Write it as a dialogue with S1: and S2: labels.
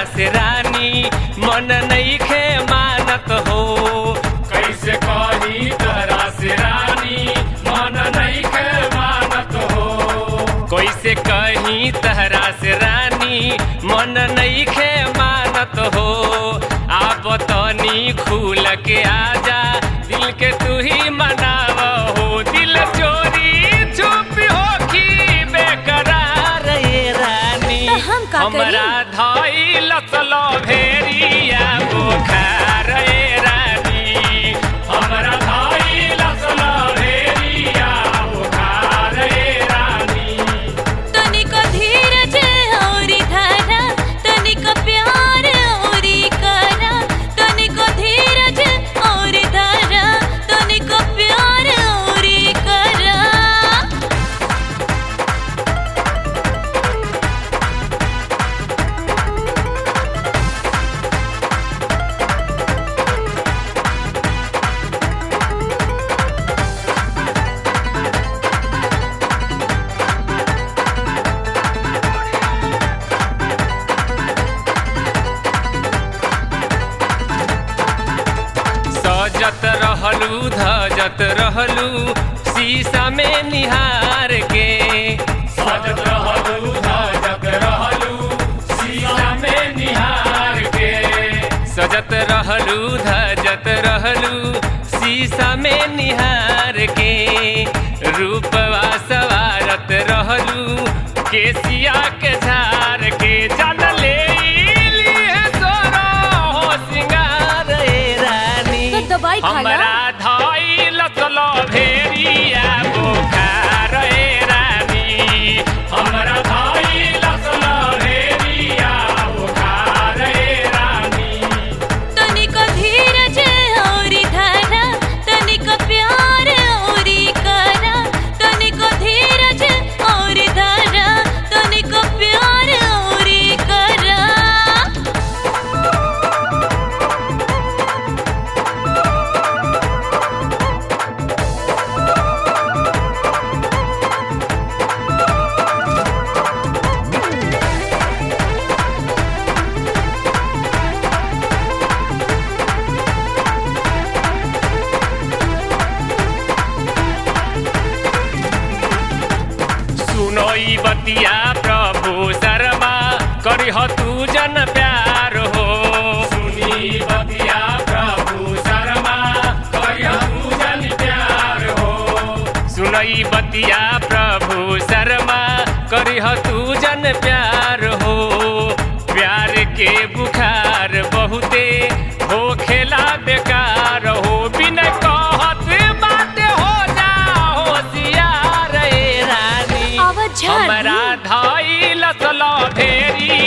S1: से रानी मन नहीं खे मानत हो
S2: कैसे कही तहरा से रानी मन नहीं के मानत हो
S1: कैसे कहीं तहरा से रानी मन नहीं खे मानत हो आप तनी खुल के आजा दिल के तू ही मनाव हो दिल चोरी चुप हो की बेकरार ये रानी
S3: तो हम का करी?
S1: हमरा धई लसलो भेरिया बुखार ये रानी
S2: हमरा भाई लसला भेरिया बुखार ए रानी
S3: तनिक धीरज औरी धारा तनिक प्यार औरी करा तनिक धीरज औरी धारा तनिक प्यार औरी करा
S1: सजत रहलू धजत रहलू शीशा में निहार के
S2: सजत रहलू धजत रहलू शीशा में निहार के
S1: सजत रहलू धजत रहलू शीशा में निहार के रूपवा सवारत रहलू केसिया के झार के जन ले लिए सोरो हो सिंगार ए रानी
S3: तो दवाई खा ला।
S1: हमरा धई लचलो भेरिया बुखार ए रानी
S2: हमरा भाई लसला भेरिया बुखार ए रानी
S3: तनिक धीरज औरी धारा तनिक प्यार औरी करा तनिक धीरज औरी धारा तनिक प्यार औरी करा
S1: सुनो ई बतिया प्रभु शर्मा करिह तू जन प्यार हो
S2: सुनी बतिया प्रभु शर्मा करिया पूजन प्यार हो
S1: सुनो ई बतिया प्रभु शर्मा करिह तू जन प्यार हो प्यार के बुखार बहुते हो खेला बेकार हो बिन कहत बात हो जा होशियार ए रानी
S3: आवाज झाड़ दी।
S1: हमरा धई लसलो भेरी